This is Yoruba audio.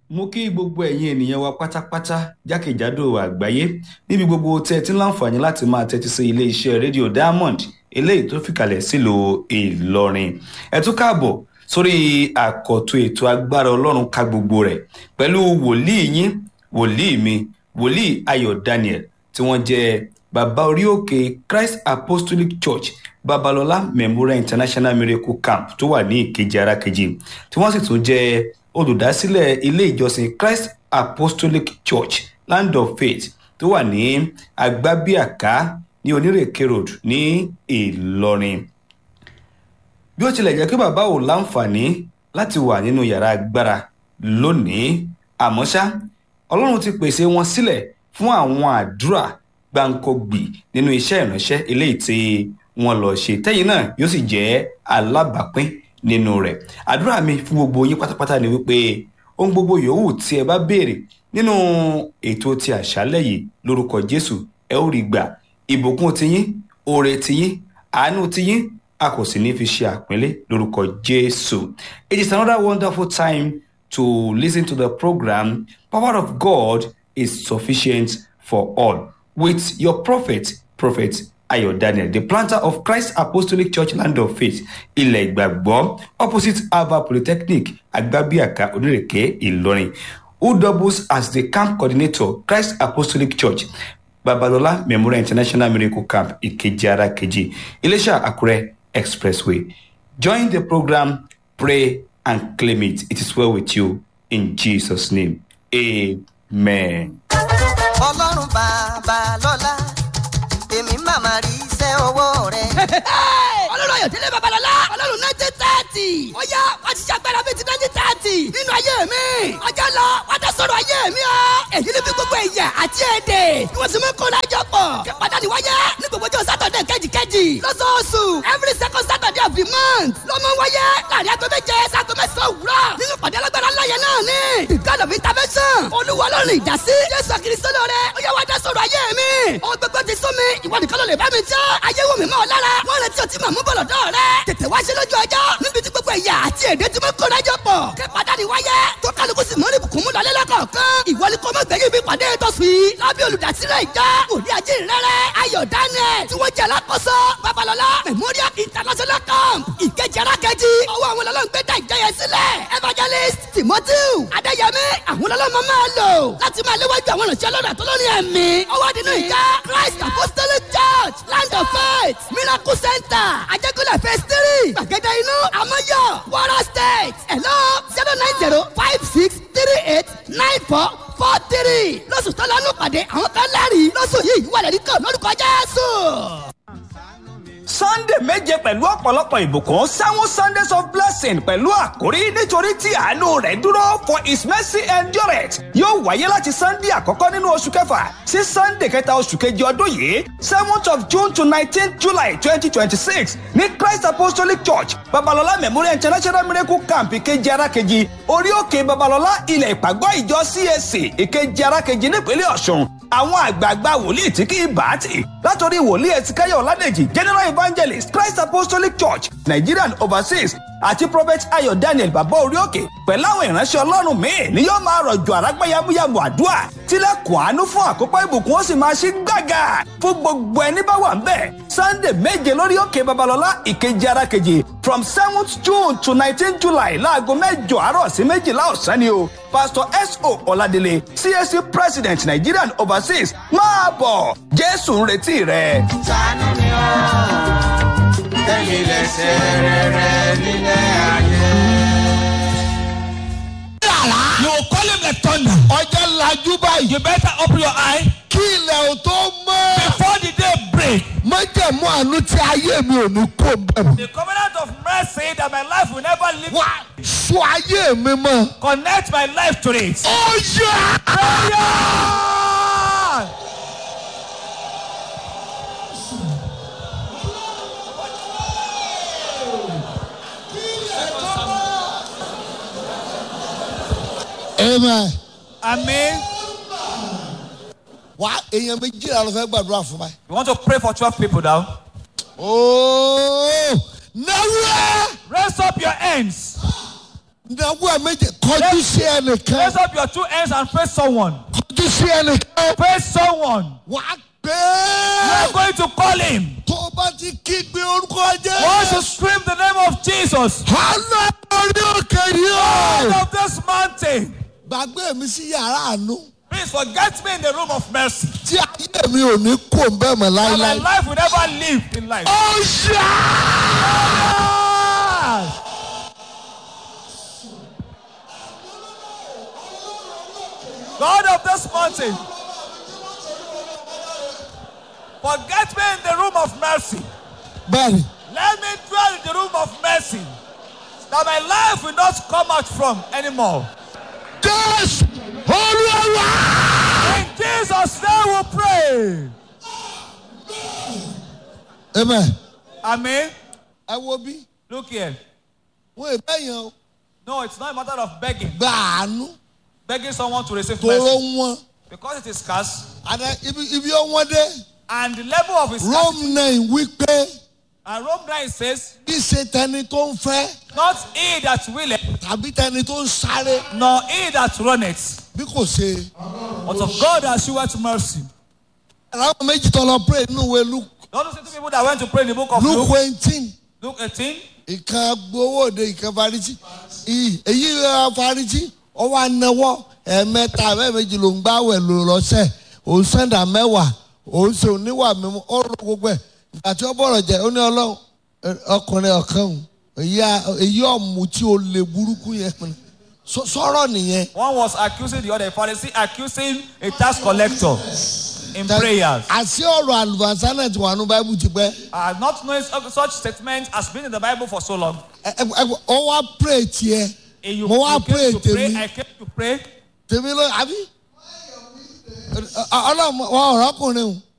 mo kí gbogbo ẹ̀yin ènìyàn wa pátápátá jákèjádò àgbáyé níbi gbogbo tẹ́ ẹ ti ń láǹfààní láti máa tẹ́tí sí ilé iṣẹ́ rédíò diamond eléyìí tó fìkàlẹ̀ sílùú ìlọrin ẹ tún káàbọ̀ sórí àkọ́tún ètò agbára ọlọ́run ká gbogbo rẹ̀ pẹ̀lú wòlíì yín wòlíì mi wòlíì ayọ̀ daniel tí wọ́n jẹ́ bàbá orí òkè christ apostolic church babalọla memorial international miracle camp tó wà ní ìkejì arákejì tí wọ́n sì tún jẹ́ olùdásílẹ̀ ilé ìjọsìn christ apostolic church land of faith tó wà ní agbábíàká ní onírèké road ní ìlọrin bí ó tilẹ̀ jẹ́ pé bàbá ò láǹfààní láti wà nínú yàrá agbára lónìí àmọ́ ṣá ọlọ́run ti pèsè wọn sílẹ̀ fún àwọn àdúrà gbáǹkọ́gbì nínú iṣẹ́ ìránṣẹ́ eléyìí tí wọ́n lọ ṣe tẹ́yìn náà yóò sì jẹ́ alábàápín nínú rẹ̀ àdúrà mi fún gbogbo yín pátápátá ni wípé ohun gbogbo yòówù tí ẹ bá béèrè nínú ètò ti àṣálẹ̀ yìí lórúkọ jésù ẹ ó rí gbà ìbùkún tiyín oore tiyín àánú tiyín a kò sì ní fi ṣe àpínlẹ̀ lórúkọ jésù it is another wonderful time to listen to the program power of god is sufficient for all with your prophet prophet ayo daniel the planter of christ apostolic church land of faith ilẹ̀ ìgbàgbọ́ opposite alva polytechnic agbabiaka onírèké ìlọrin who doubles as the camp coordinator christ apostolic church babalola memorial international miracle camp ìkejì ara kejì iléṣà àkúrẹ́ expressway join the program pray and claim it it is well with you in jesus name amen. ọlọ́run bàbá lọ́la èmi màmá rí iṣẹ́ ọwọ́ rẹ̀. ọlọ́run ayọ̀dẹ́lẹ̀ babalọ́lá ọlọ́run nineteen thirty ó yá wá ti ṣàgbára bíi ti nineteen thirty nínú ayé mi ọjọ́ lọ wá tẹ sọ̀rọ̀ ayé mi o èyí ni bí gbogbo ẹ̀yà àti èdè ni wọ́n sì mú kó lájọ pọ̀ kí pàtàkì wáyé ní gbogbo ọjọ́ sátọ̀dẹ̀ kẹ́jìkẹ́jì lọ́sọ̀ọ̀sù every second saturday of the month ló mọ wáyé láàrin aago méje sago mẹ́sàn-án òwúrọ̀ nínú pàdé alágbára láyé náà ni the god of intervention olúwa ọlọ́run ìdásí jésù kìrìsìtò lóore ó yá wá dá sọ̀rọ̀ ayé mi ohun gbogbo ti sún mi ìwọ nìkan ló lè bá mi jẹ́ ayé wò mí mọ́ ọ lára wọ́n retí ọtí màmú bọ̀lọ̀ dọ́ rẹ tètè wá ṣe lójú ọjọ́ níbi tí gbogbo ẹ̀yà àti èdè tí mo kó lájọ pọ̀ kí padàdé wáyé tó kálukú sì mọ́ ní bùkún mú lọlé lọ́kọ̀ọ̀kan ìwọ ni kò mọ̀ gbẹ̀yìn bí pàdé tó fi lábẹ́ olùdásílẹ̀ ìjọ òní ajé rẹ̀rẹ̀ ayọ̀ daniel tí wọ́n jẹ́ alákòóso babalọ́lá memorial international camp ìkejì arákejì ọwọ́ àwọn ọlọ́run gbé dá ìjọyẹ sílẹ̀ evangelist timothy adéyẹmí àwọn ọlọ́run máa lò láti máa léwájú àwọn ìrànṣẹ́ ọlọ́run àtọ́lọ́rin ẹ̀mí ọwọ́ nínú ìjọ christ apostolic church land of faith miracle center ajẹ́kọ̀lẹ̀ phase three gbàgede inú amọ́yọ̀ wara state hello zero nine zero five six three eight nine four four three lọ́sùn tó lọ́nù pàdé àwọn kan lẹ́rìí lọ́sùn yìí wà lẹ́rìí kan lórúkọ jésù sunday méje pẹ̀lú ọ̀pọ̀lọpọ̀ ìbùkún seven sundays of blessing pẹ̀lú àkórí nítorí tí àánú rẹ̀ dúró for his mercy endureth yóò wáyé láti sunday àkọ́kọ́ nínú oṣù kẹfà sí sunday kẹta oṣù kejì ọdún yìí seventh of june to nineteenth july twenty twenty six ní christ apostolic church babalọla memorial international miracle camp ìkejì arákejì orí òkè babalọla ilẹ̀ ìpàgọ́ ìjọ cac ìkejì arákejì nípínlẹ̀ ọ̀ṣun àwọn àgbààgbà wòlíì tí kì í bá tì látòrí wòlíì ẹ̀sìkáyọ̀ ọ̀làdẹ̀jì general evangelist christ apostolic church nigerian overseas àti prophet ayọ̀ daniel bàbá orí òkè pẹ̀lú àwọn ìránṣẹ́ ọlọ́run míì ni yóò máa rọ̀jò àrágbá yamuyamu àdúrà tilẹ̀kùn àánú fún àkópọ̀ ìbùkún ó sì máa ṣí gbàgà fún gbogbo ẹni bá wà ń bẹ̀ sunday méje lórí òkè babalọ́lá ìkejì arákejì from seventh june to nineteen july láago mẹ́jọ àárọ̀ sí méjìlá ọ̀sán ni o pastor so ọ̀ladélé csc president nigerian overseas máa bọ̀ jésù ń retí rẹ̀. sànú mi ó tẹ̀mí lè ṣe rere nílé ayé. You will call him like thunder. ọjọ́ lajú báyìí. You better open your eye kí ilẹ̀ ò tó mọ́. before the day break. májẹ̀mú àánú tí ayé mi ò ní kó bẹ̀rù. The covenant of mercy that my life will never leave. wá sọ ayé mi mọ́. Connect my life to it. ó yá. Prayer! amen. Amen. wá èèyàn méjìlá ló fẹ́ gbàdúrà fún mi. We want to pray for 12 people now. ooo náwó. Raise up your hands. ìnáwó ẹ̀ méje kọjú sí ẹnìkan Raise up your two hands and face someone. kọjú sí ẹnìkan Face someone. wà á pè You are é going to call him. tó o bá ti kígbe orúkọ Once you jẹ́ scream the name of Jesus, hànà orí òkè yìí out o of this mountain, gbàgbé mi sí yàrá àánú please forget me in the room of mercy. tí ayé mi ò ní kó bẹ́ẹ̀ mọ́ And my láíláí. life will never live in life. ó ṣá. Ah! God of this mountain, forget me in the room of mercy. bẹ́ẹ̀ni Let me dwell in the room of mercy that my life will not come out from anymore. jésù olúwa. In Jesus' name we pray. amen. Amen. ẹ wo bí Look here. wọn ì bẹ́yàn o No, it's not a matter of begging. gba àánú Begging someone to receive tóró mercy. wọn. Because it is scarce. àná ibi ibi ọwọ́n dé And the level of his scarcity. rome nine wípé And Rome 9 says, bí ṣe tẹni tó ń fẹ́ Not he that willeth, tàbí tẹni tó ń sáré nor he that runneth, bí kò ṣe. but of God that sheweth mercy. àwọn méjì tó lọ pray nínú ìwé luke Don't you see two people that went to pray in the book of luke Luke, eighteen Luke 18? ìkan gbowó òde ìkan farisi Ì- èyí ẹ, farisi ọwọ́ anáwọ́ ẹ̀ẹ̀mẹ́ta ẹ̀ẹ̀mẹ́jì ló ń gbáwẹ̀ lò lọ́sẹ̀ òun sẹ́ńdà mẹ́wàá òun ṣe oníwà mímú ó rọ gbogbo ẹ̀ ìgbà tí ó bọ̀rọ̀ jẹ́ ó ní ọlọ́run ẹ, ọkùnrin ọ̀kan òun èyí à- èyí ọ̀mù tí ó lè burúkú yẹn pinnu. Sọ- sọ̀rọ̀ nìyẹn. One was accusing the other, a Pharisee accusing a tax collector in prayers. àṣé ọ̀rọ̀ àlùbáṣá náà ti wà ní báíbù ti pẹ́. I have not known such- such statements has been in the Bible for so long. Ẹ- ẹ- ẹ- ó wá pray tiẹ̀ Eh, You, mo wá you pray came to pray, tèmi I came to pray. tèmi ló àbí. Ẹ- ẹ- ọlọ́run wọn ọ̀rọ̀ ọkùnrin o